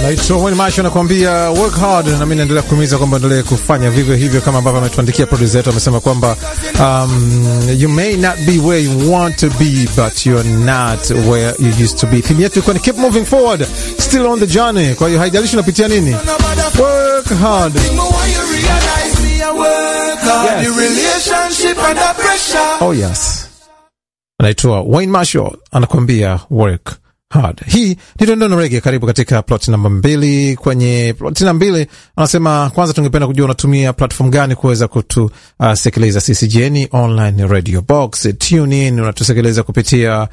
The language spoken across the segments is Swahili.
Naitwa Wayne Marshall anakuambia work hard, na mimi naendelea kuhimiza kwamba endelee kufanya vivyo hivyo kama ambavyo ametuandikia producer wetu, amesema kwamba um, you may not be where you want to be but you're not where you used to be. Theme yetu ilikuwa ni keep moving forward, still on the journey. Kwa hiyo haijalishi unapitia nini, work hard. Oh yes, anaitwa Wayne Marshall anakuambia work hard. Hii ni Dondona Rege. Karibu katika plot namba mbili. Kwenye plot namba mbili anasema, kwanza tungependa kujua unatumia platform gani kuweza kutusikiliza uh, sisi. Jeni online radio box, tune in, unatusikiliza kupitia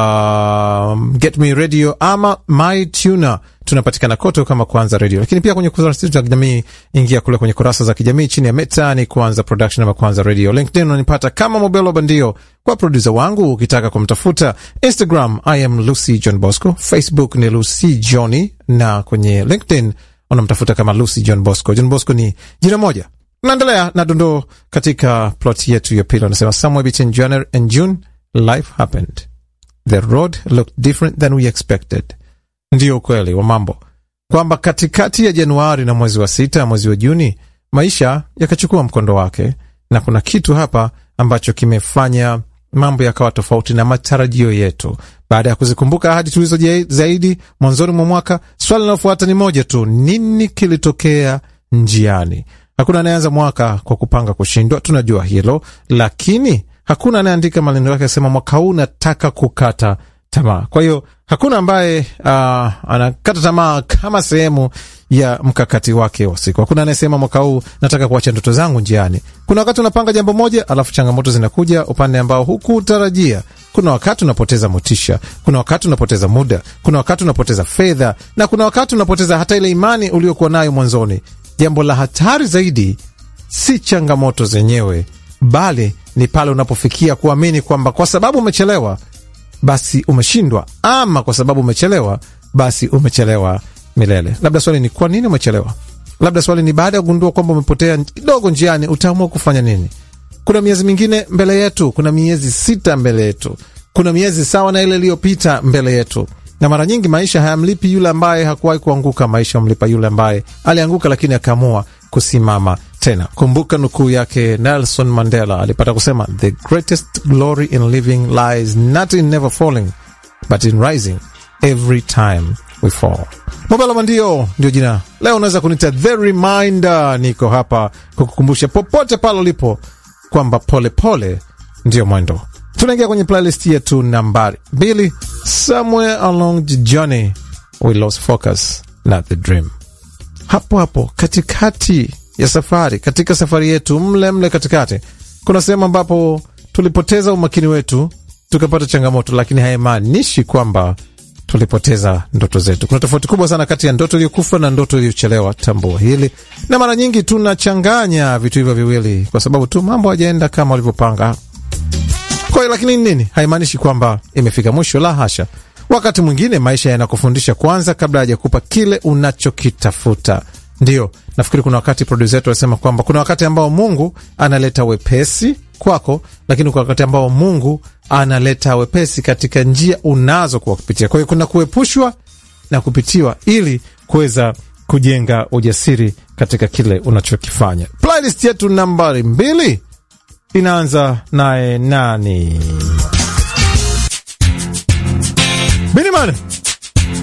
uh, get me radio ama my tuner tunapatikana kote kama Kwanza Radio, lakini pia kwenye kurasa za kijamii, ingia kule kwenye kurasa za kijamii chini ya Meta ni Kwanza Production ama Kwanza Radio. LinkedIn unanipata kama Mobelo Bandio kwa produsa wangu, ukitaka kumtafuta. Instagram I am Lucy John Bosco, Facebook ni Lucy Johnny, na kwenye LinkedIn unamtafuta kama Lucy John Bosco. John Bosco ni jina moja. Naendelea na dondoo katika plot yetu ya pili, anasema somewhere between January and June life happened, the road looked different than we expected. Ndiyo ukweli wa mambo kwamba katikati ya Januari na mwezi wa sita, mwezi wa Juni, maisha yakachukua mkondo wake, na kuna kitu hapa ambacho kimefanya mambo yakawa tofauti na matarajio yetu. Baada ya kuzikumbuka ahadi tulizo zaidi mwanzoni mwa mwaka, swali linalofuata ni moja tu: nini kilitokea njiani? Hakuna anayeanza mwaka kwa kupanga kushindwa, tunajua hilo, lakini hakuna anayeandika maneno yake asema mwaka huu nataka kukata tamaa. Kwa hiyo hakuna ambaye uh, anakata tamaa kama sehemu ya mkakati wake wa siku. Hakuna anayesema mwaka huu nataka kuacha ndoto zangu njiani. Kuna wakati unapanga jambo moja, alafu changamoto zinakuja upande ambao hukutarajia. Kuna wakati unapoteza motisha, kuna wakati unapoteza muda, kuna wakati unapoteza fedha, na kuna wakati unapoteza hata ile imani uliokuwa nayo mwanzoni. Jambo la hatari zaidi si changamoto zenyewe, bali ni pale unapofikia kuamini kwamba kwa sababu umechelewa basi umeshindwa, ama kwa sababu umechelewa basi umechelewa milele. Labda swali ni kwa nini umechelewa? Labda swali ni baada ya kugundua kwamba umepotea kidogo njiani, utaamua kufanya nini? Kuna miezi mingine mbele yetu, kuna miezi sita mbele yetu, kuna miezi sawa na ile iliyopita mbele yetu, na mara nyingi maisha hayamlipi yule ambaye hakuwahi kuanguka. Maisha amlipa yule ambaye alianguka, lakini akaamua kusimama tena. Kumbuka nukuu yake Nelson Mandela, alipata kusema the greatest glory in living lies not in never falling but in rising every time we fall. Mobelo Mandio ndio jina leo, unaweza kunita the reminder. Niko hapa kukukumbusha popote pale ulipo kwamba polepole ndio mwendo. Tunaingia kwenye playlist yetu nambari mbili, somewhere along the journey we lost focus not the dream. Hapo hapo katikati ya safari, katika safari yetu mle mle katikati, kuna sehemu ambapo tulipoteza umakini wetu tukapata changamoto, lakini haimaanishi kwamba tulipoteza ndoto zetu. Kuna tofauti kubwa sana kati ya ndoto iliyokufa na ndoto iliyochelewa. Tambua hili, na mara nyingi tunachanganya vitu hivyo viwili kwa sababu tu mambo hajaenda kama walivyopanga. Kwa hiyo, lakini nini? Haimaanishi kwamba imefika mwisho, la hasha. Wakati mwingine maisha yanakufundisha kwanza kabla hajakupa kile unachokitafuta. Ndio nafikiri kuna wakati produsa wetu alisema kwamba kuna wakati ambao Mungu analeta wepesi kwako, lakini kuna wakati ambao Mungu analeta wepesi katika njia unazo kuwa kupitia. Kwa hiyo kuna kuepushwa na kupitiwa ili kuweza kujenga ujasiri katika kile unachokifanya. Playlist yetu nambari mbili inaanza naye nani? Biniman